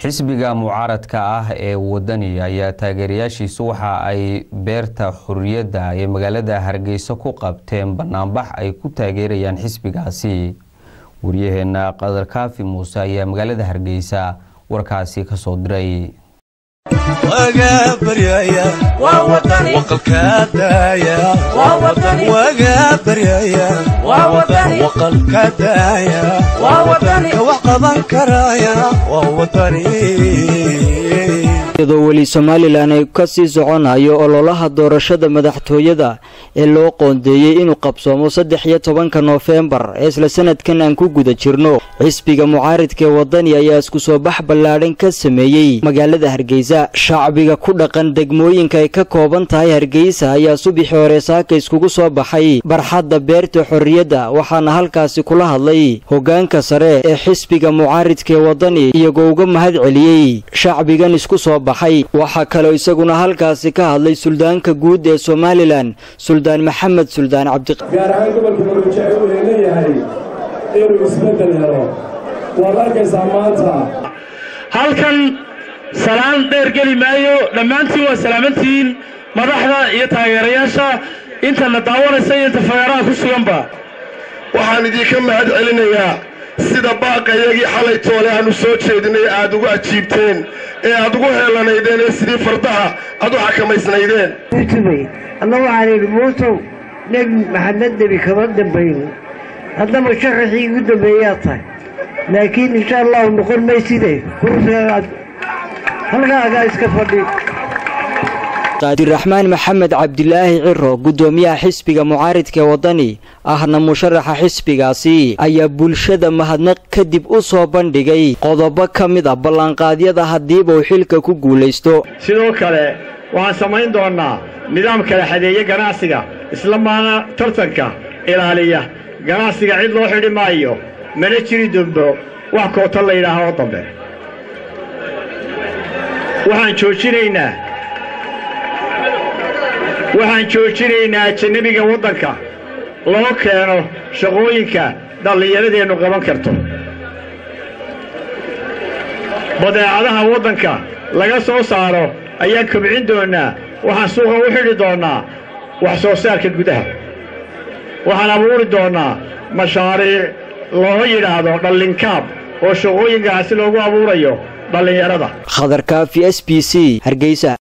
xisbiga mucaaradka ah ee wadani ayaa taageerayaashiisu waxa ay beerta xuriyadda ee magaalada hargeysa ku qabteen banaanbax ay ku taageerayaan xisbigaasi waryaheena qadar kaafi muuse ayaa magaalada hargeysa warkaasi kasoo diray iyadoo weli somalilan ay ka sii soconayo ololaha doorashada madaxtooyada ee loo qoondeeyey inuu qabsoomo saddex iyo tobanka noofembar ee isla sanadkan aan ku guda jirno xisbiga mucaaridka ee wadani ayaa isku soo bax ballaadhan ka sameeyey magaalada hargeysa shacbiga ku dhaqan degmooyinka ay ka kooban tahay hargeysa ayaa subixii hore saaka iskugu soo baxay barxadda beerta xorriyadda waxaana halkaasi kula hadlay hoggaanka sare ee xisbiga mucaaridka ee wadani iyagoo uga mahad celiyey shacbigan isku soo baxay waxaa kaloo isaguna halkaasi ka hadlay suldaanka guud ee somalilan suldaan maxamed suldaan cabdi gaar ahaan gobolka maruuja uu leeyahay inuu isbeddel helo waad arkaysaa maanta halkan salaan dheer geli maayo dhammaantiin waa salaamantihiin madaxda iyo taageerayaasha intana daawanaysa iyo inta fagaaraha ku suganba waxaan idinka mahad celinayaa sida baaqayagii xalay toole aanu soo jeedinay aad ugu ajiibteen ee aad ugu heelanaydeen ee sidii fardaha aad u xakamaysnaydeen ama waxaan idhi muusow nebi maxamed nebi kama dambayn haddaba sharaxii igu dambeeyaa tahay laakiin insha allahu noqon mayside kursigaad halkaagaa iska fadhi cabdiraxmaan maxamed cabdilaahi ciro guddoomiyaha xisbiga mucaaridka ee wadani ahna musharaxa xisbigaasi ayaa bulshada mahadnaq kadib u soo bandhigay qodobo ka mid a ballanqaadyada haddiiba uu xilka ku guulaysto sidoo kale waxaan samayn doonnaa nidaam kala xadeeye ganacsiga isla maana tartanka ilaaliya ganacsiga cid loo xidhi maayo mana jiri doonto wax koota la yidhaaha oo dambe waxaan joojinaynaa waxaan joojinaynaa ajanabiga waddanka loo keeno shaqooyinka dhallinyaradeennu qaban karto badeecadaha waddanka laga soo saaro ayaan kobcin doonnaa waxaan suuqa u xidhi doonnaa wax soo saarka gudaha waxaan abuuri doonnaa mashaariic loo yidhaahdo dhallinkaab oo shaqooyin ganacsi loogu abuurayo dhallinyarada khadar kaafi s b c hargeysa